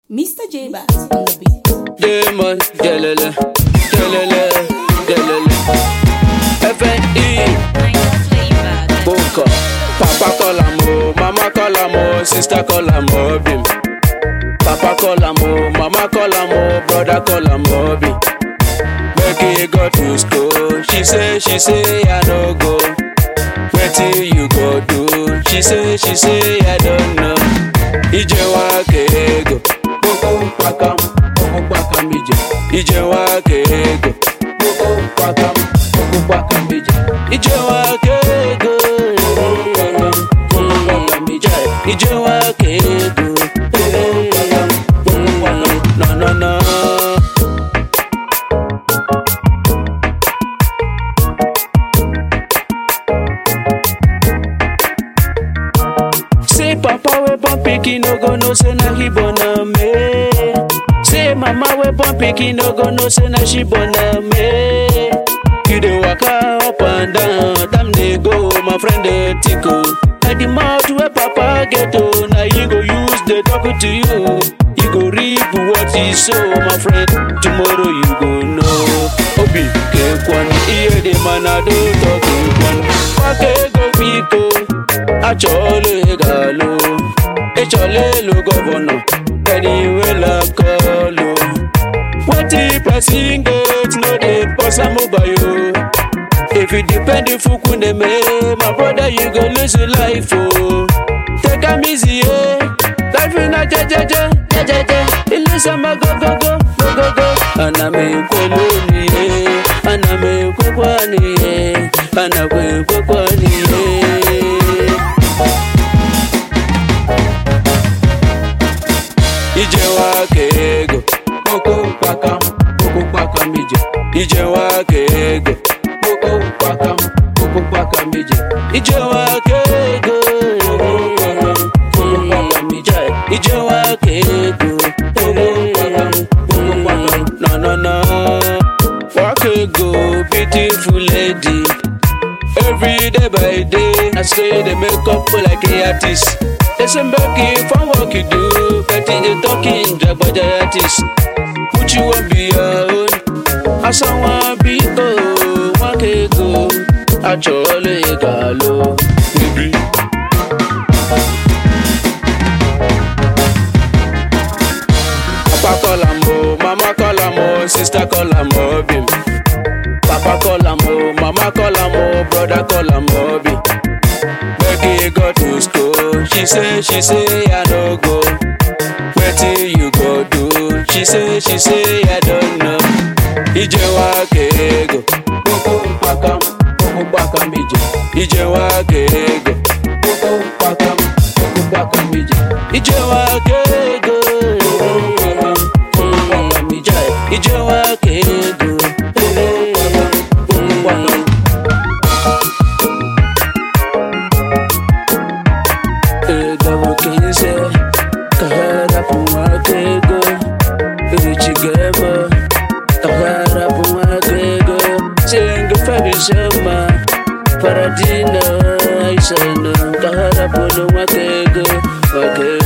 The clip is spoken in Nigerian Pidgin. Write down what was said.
Mr. J Bass on the beat. Demon, delele, delele, delele. FNE, Boka. Papa call am o, mama call am o, sister call am o, bim. Papa call am o, mama call am o, brother call am o, bim. Becky go to school, she say, she say, I no go. Wetin you go do? She say, she say, I don't know. Ijewa kego, koko pakam, koko pakam ije. Ijewa kego, koko pakam, koko pakam ije. Ijewa kego, koko pakam, koko pakam ije. Ijewa kego, koko pakam, koko pakam. No no no. Say papa we born pikin no go know say na he born am me. Say mama we born pikin no go know say na she born am me. You dey waka up and down, time dey go, my friend dey tickle. Na the mouth wey papa get oh, na you go use dey talk to you. You go reap what you sow, my friend. Tomorrow you go know. Obi kekwan, iye dey man I do talk kekwan. Wakego biko. achọọla ịga-alụ ịchọla ịlụ gọvanọ anywhere kọlụ wetin person get no dey pass am by o if you depend fukwu na-eme my brother you go lose your life o take am easy eh life na jejeje jejeje ilisama gogogo gogogo ana m ekwelu n'ihe ana m ekwekwa n'ihe ana m ekwekwa n'ihe ijewa ka ego kpoko kpakam kpoko kpakam ije ijewa ka ego kpoko kpakam kpoko kpakam ije ijewa ka ego kpoko kpakam ije ijewa ka ego kpoko kpakam kpoko kpakam no no no work ego beautiful lady Every day by day, I say they make up like a artist. They say Becky, from what you do, Betty they talking drag by the artist. Put you on be your own. I someone be go, one can go. I jolly galo, baby. Papa call am o, mama call am o, sister call am o, bim. Papa call am o, mama call am o, brother call am o, bim. Becky go to school, she say, she say, I no go. Wetin you go do? She say, she say, I don't know. Ijewa kego, koko pakam, koko pakam ije. Ijewa kego, koko pakam, koko pakam ije. Ijewa kego, koko pakam, koko pakam ije. Ijewa kego, koko pakam, koko pakam. Ego kenze, kahara pumakego, ichigemo, kahara pumakego, senga fabishama, paradina, aisano, kahara pumakego, wakego.